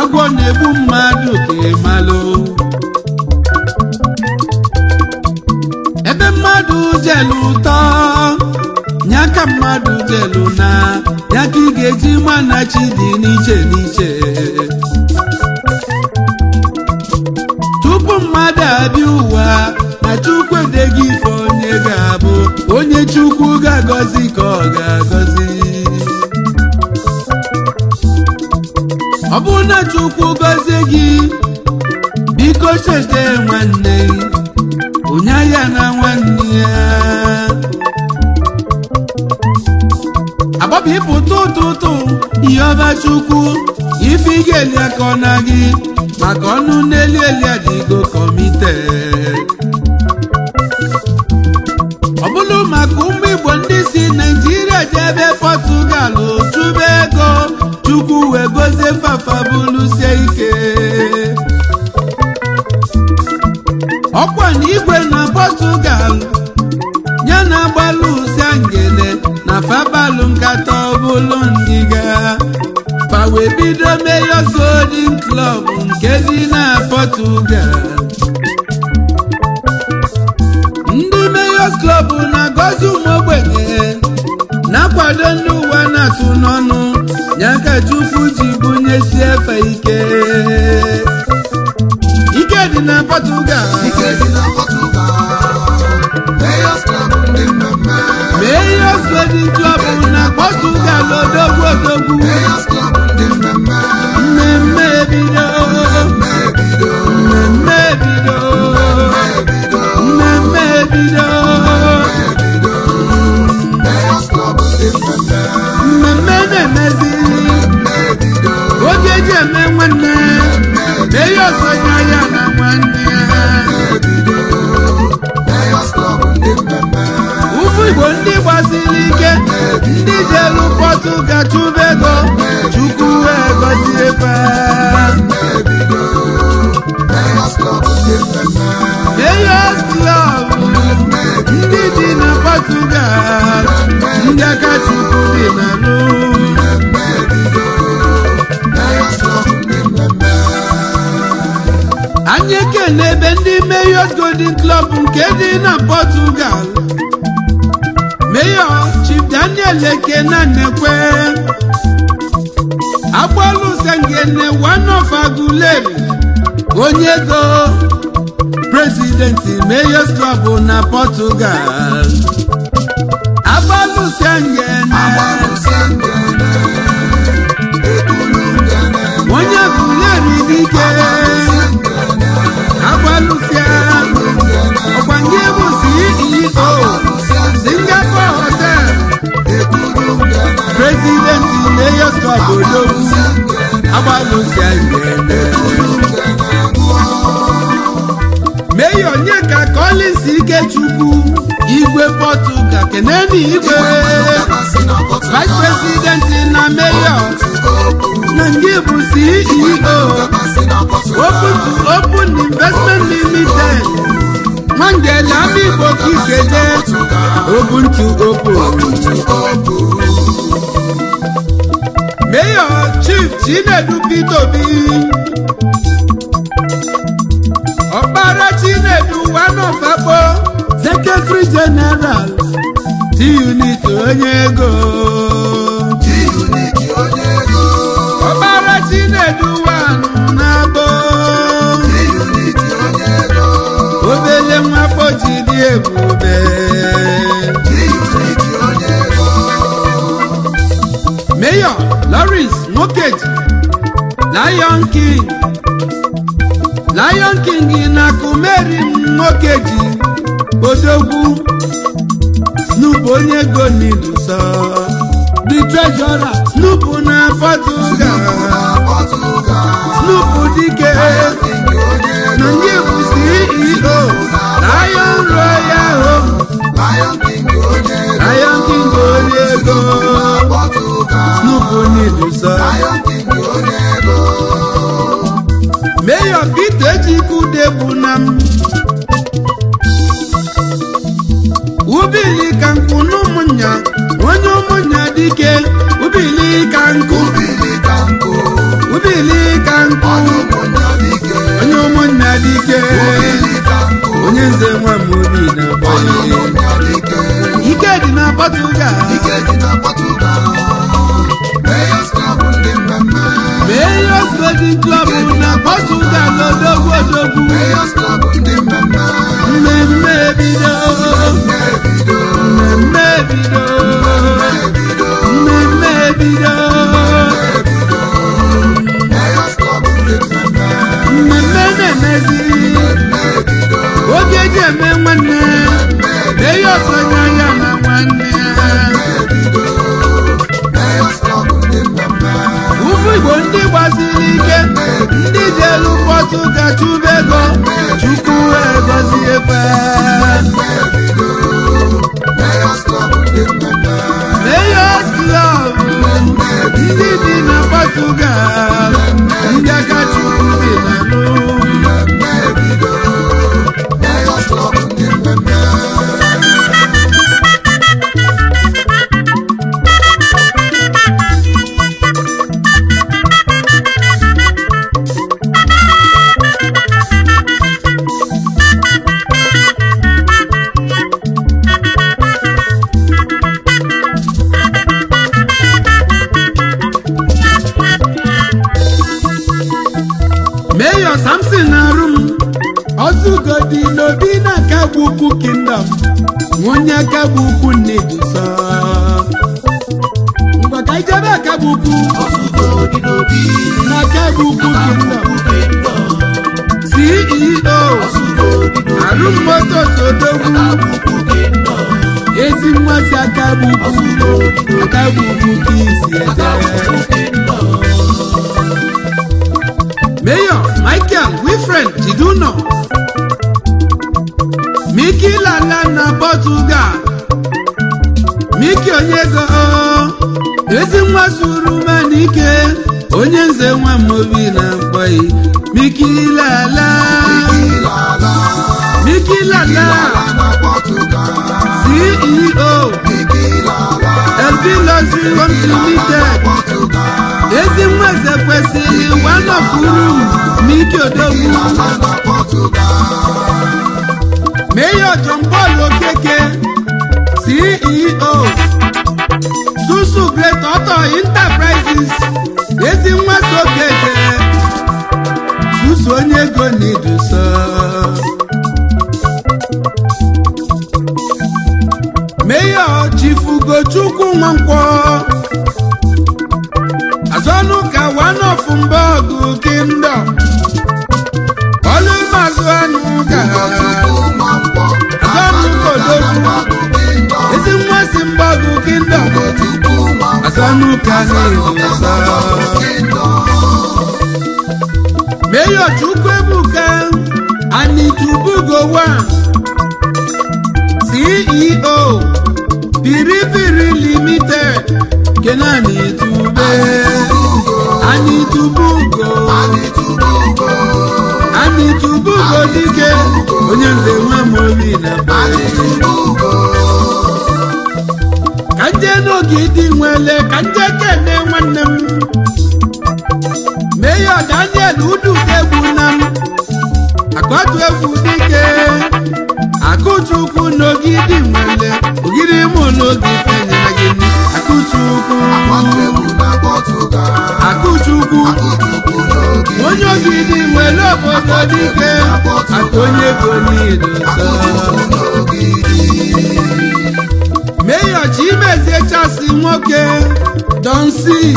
agwọ na-egbu mmadụ ka ịmalụ ebe mmadụ jelu ụtọ ya ka mmadụ jelu na ya ka ị ga-eji mana chi dị n'iche n'iche tupu mmadụ abịa ụwa na chukwu edeghị ife onye ga-abụ onye chukwu ga-agọzi ka ọ ga-agọzi ọ bụrụ na chukwu gọzie gị biko cheta nwanne onye ya na nwanne ya agbaba ịpụta ụtụtụ ihe ọba chukwu ife ị ga-eli aka ọ na gị maka ọnụ n'eli eli adịgo kọmite ọ bụrụ maka ụmụ igbo ndị si naijiria jebe pọtugal chụba ego chukwu wee gozie fafa bụlusie ike ọkwa na igwe na pọtugal ya na agbalụ ụsia ngene na fabalụ nkata ọbụlụ ndịga fa wee bido Mayors Golden Club nke dị na Portugal ndị Mayors Club na-agọzi ụmụ ogbenye na-akwado ndị ụwa na-atụ n'ọnụ ya ka Chukwu ji bunyesie efe ike ike dị na Portugal Ike dị na Portugal. Mayors Club ndị mmemme. Mayors Golden Club na Portugal odogwu odogwu Mayors Club ndị mmemme. mmemme ebido Mmemme ebido. mmemme ebido Ebido. mmemme ebido Ebido. Mayors Club ndị mmemme. mmemme na-emezi Mmemme ebido. oge eji eme nwanne Mayors onye ya na nwanne ya Ebido. Mayors Club ndị mmemme. ụmụ igbo ndị gbasiri ike ndị jelu Portugal chụba ego chukwu wee gọzie fa Ebido. Mayors Club ndị mmemme. Mayors Club ndị dị na Portugal ndị aka chukwu dị na rụ Mmemme ebido. Mayors Club ndị mmemme. anyị ekene ebe ndị Mayors Golden Club nke dị na Portugal Mayor Chief Daniel Ekena Nekwe agbalụsangene one of Aguleri onye ego prezidenti Mayors Club na Portugal agbalụsangene Agbalụsị ngene. Ekulu ngene. onye Aguleri dike agbalụsịa ọkwa nke bụ CEO Singapore Hotel President Mayors Club Odogwu agbalụsịa ngene Mayor Onyeka Collins Ikechukwu Igwe Portugal keneni Igwe Vice President na Mayor na nke bụ CEO Open to Open Investment Limited Nwangele Abigbo Kiseje Open to Open Mayor Chief Chinedu Peter Obi Ọkpara Chinedu Wanofakpo Secretary General T-Unit onye ego Ọkpara Chinedu Wanu na-abo obele nwafọ ji dị ebube Mayor Lawrence Nwokeji Lion King Lion King na Kumeri Nwokeji Odogwu Snoop onye ego n'iluso The Treasurer Snoop na Portugal Snoop dike na ndị bụ CEO Lion Royal Home Lion King onye ego Snoop n'iluso Mayor Peter Ejikude bụ na m ubili ka nkụ n'ụmụnya onye ụmụnya dike ubili ka nkụ ubili ka nkụ Mayors Golden Club na Portugal odogwu odogwu Mayors Club ndị mmemme mmemme ebido na-ebido mmemme ebido na-ebido mmemme ebido na-ebido Mayors Club ndị mmemme mmemme na-emezi na-ebido oge eji eme nwanne Mayors onye ahịa na nwanne ya na-ebido Mayors Club ndị mmemme ụmụ igbo ndị gbasiri ike ndị jelu pọtụga chụba ego chukwu egozie fe na-ebido Mayors Club ndị mmemme Mayors Club ndị bi na pọtụgal ndị aka chukwu dị na lụ na-ebido Mayors Club ndị mmemme Mayor Samson na-arụ m ọzụgodi n'obi na kagbu ukwu kingdom onye kagbu ukwu nneduso ngwa ka ijebe akagbu ukwu na kagbu ukwu kingdom ceo arụ motos odogwu ezi mmasị akagbu ukwu akagbu ukwu ka isi ede Mayor Michael Wilfred Jiduno Miki Lala na Portugal Miki Onyego ezi nwa suru manike onye nze nwa mobi na mkpọyi Miki Lala Ilala Miki Lala Ilala na Portugal CEO Ilala LV Luxury Homes Limited Portugal ezi nwa eze kwesịrị one of room Miki Odogwu Ilala na Portugal Mayor John Paul Okeke CEO Susu Great Auto Enterprises ezi nwa Sokeje Susu onye ego n'iduso Mayor Chief Ugochukwu Nwankwọ Azọnụka one of Mbọgụ Kingdom Ọlụmazụ anụ gara Chukwu Nwankwo Azọnụka Odogwu Kingdom ezi nwa si Mbọgụ Kingdom Chukwu Nwankwo Azọnụka n'iduso Kingdom Mayor Chukwuebuka Anitubugowa CEO Piripiri Limited Kenani Tube Anitubugo Anitubugo Anitubugo dike onye nze nwa mobi na be Anitubugo ka nje n'ogidi nwele ka nje kene nwanne m Mayor Daniel Ududegbu na m akọtụ egwu dike akụchukwu n'ogidi nwele ogidi mụ n'oge fenyere gị nri. akụchukwu Akwategwu na Portugal akụchukwu Akụchukwu n'oge onye ogidi nwele obodo dike aka onye ego niile nsọ n'ogidi Mayor Chimezie Chasi nwoke Donsi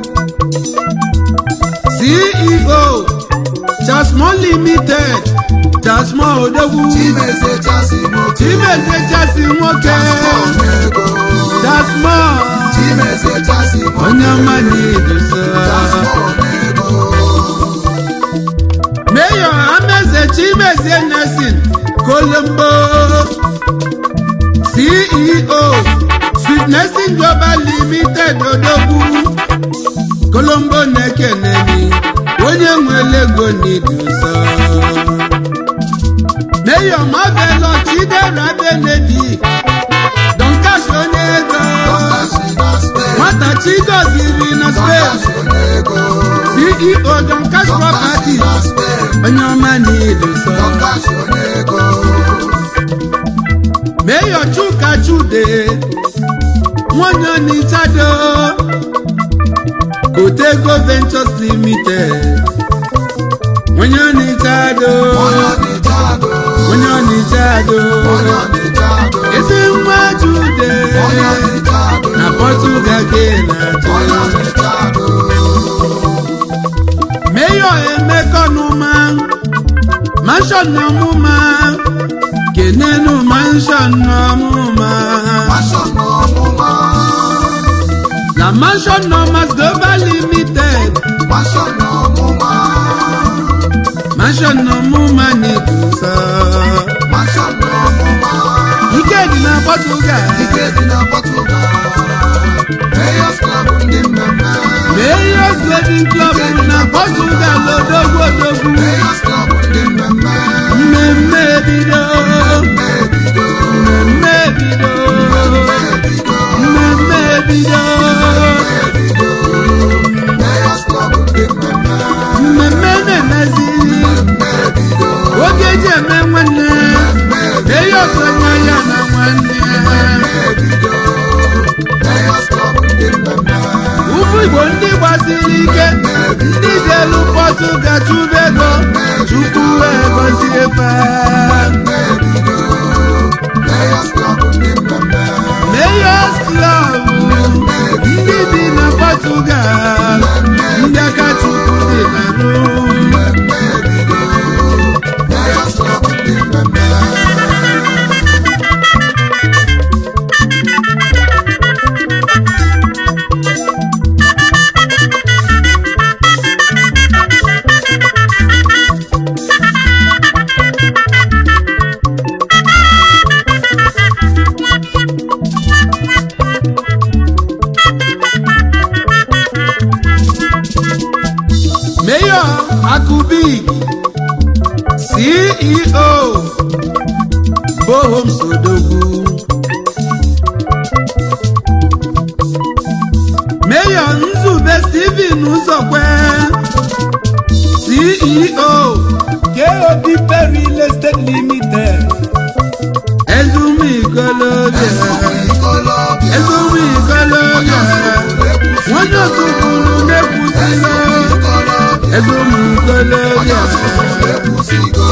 CEO Chasmon Limited Chasmon Odogwu Chimezie Chasi Moke Chimezie Chasi nwoke Ego Chasmon Chimezie Chasi Moke onye ọma na-edosa Ego Mayor Ameze Chimezie Nelson Kolombo CEO Sweet Nursing Global Limited Odogwu Kolombo na-ekenemi onye nwere ego n'iduso Mayor Mabelo Chidera Benedict Don Cash onye ego Dọkashi na Spain nwata Chigoziri na Spain Dọkashi Ego CEO Don Cash Dọkashi Properties na Spain onye ọma n'iduso Dọkashi Ego Mayor Chuka Chude nwanyị Onichado Kotego Ventures Limited onye ọnịcha do onye ọnịcha do onye ọnịcha do onye ọnịcha do ezi nwa jude onye ọnịcha do na Portugal ka ị na-achọ onye ọnịcha do Mayor Emeka Ọnụma mansion n'ọmụma kenenu mansion n'ọmụma Passion ọmụma na mansion n'ọmas global limited Passion ọmụma mansion n'ọmụma n'ikusa Passion ọmụma ike dị na Portugal ike dị na Portugal Mayors Club ndị mmemme Mayors Golden Club na Portugal odogwu odogwu Mayors Club ndị mmemme mmemme ebido ebido mmemme ebido ebido mmemme ebido ebido Mayors Club ndị mmemme mmemme na-emezi ebido oge eji eme nwanne Mayors onye ya na nwanne ebido Mayors Club ndị mmemme ụmụ Igbo ndị gbasiri ike ndị jelu Portugal chụba ego chukwu wee gọzie fa ebido Mayors Club ndị mmemme Mayors Club ndị bi na Portugal ndị aka chukwu dị na rụ Mayors Club ndị mmemme Mayor Akubik CEO Bohom Sodogwu Mayor Nzube Stephen Uzokwe CEO KOB Perry Real Estate Limited Ezumikoloja Ikolobịa Ezumikoloja Nwanne Otukwulu na-ekwusila Ikolobịa Ezumikoloja ekwusigo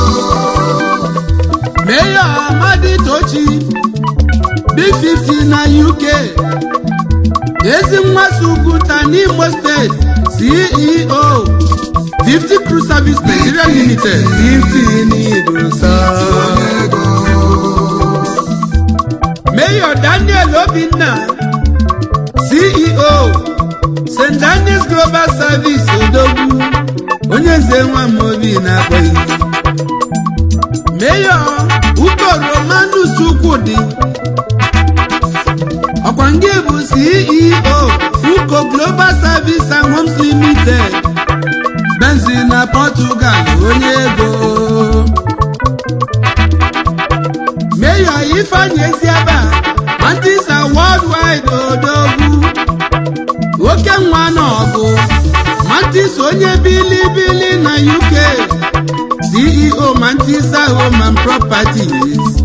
Mayor Amadi Tochi Big 50 na UK ezi nwa Suguta n'Imo State CEO 50 Crew Service Nigeria Limited 50 n'idosa ego Mayor Daniel Obinna CEO St. Daniel's Global Service Odogwu onye nze nwa m obi na-akpọghị Mayor Uko Romanus Chukwudi ọkwa nke bụ CEO Uko Global Service and Homes Limited Benzi na Portugal onye ego Mayor Ifeanyi Eziaba Mantisa Worldwide Odogwu Oke nwa n'ọgụ Mantisa onye bilibili na UK CEO Mantisa Home and Properties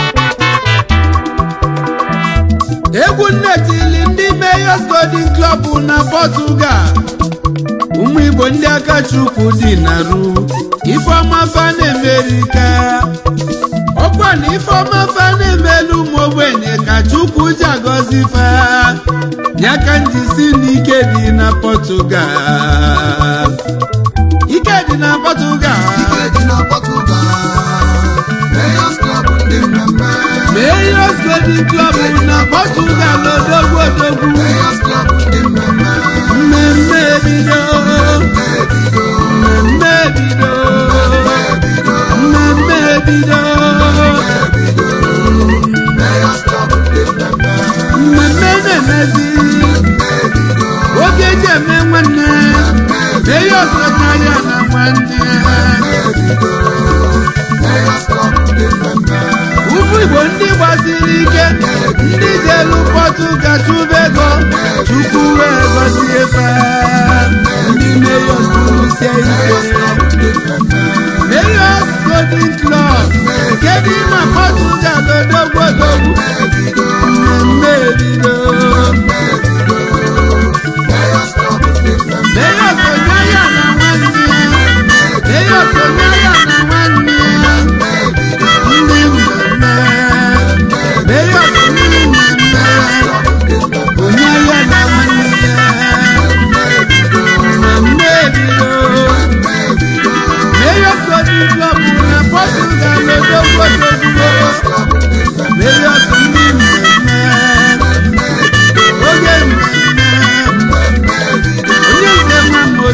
egwu nnetili ndị Mayors Golden Club na Portugal ụmụ Igbo ndị aka Chukwu dị na ru Ifeọma fa na-emerika ọkwa na Ifeọma fa na-emelu ụmụ ogbenye ka Chukwu ji agọzi fa nyaka njisi n'ike dị na Portugal ike dị na Portugal ike dị na Portugal Mayors Club ndị mmemme Mayors Golden Club na Portugal odogwu odogwu Mayors Club ndị mmemme mmemme ebido ebido mmemme ebido ebido mmemme ebido ebido Mayors Club ndị mmemme mmemme na-emezi ebido oge eji eme nwanne Mayors ọkaya na nwanne ebido Mayors Club ndị mmemme ụmụ Igbo ndị gbasiri ike ndị jelu Portugal chụba ego Chukwu wee gọzie fa ndị Mayors kwurusie ike ndị mmemme Mayors Golden Club nke dị na Portugal odogwu odogwu mmemme ebido Mayors Club ndị mmemme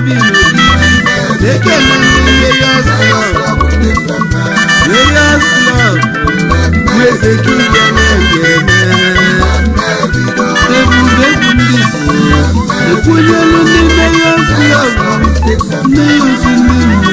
obi n'ogidi ekele Layers Club Layers Club nweze kibia na-eme ebube egwu ndị Igbo ekwunyelu ndị Layers Club ndị ozi ndị Igbo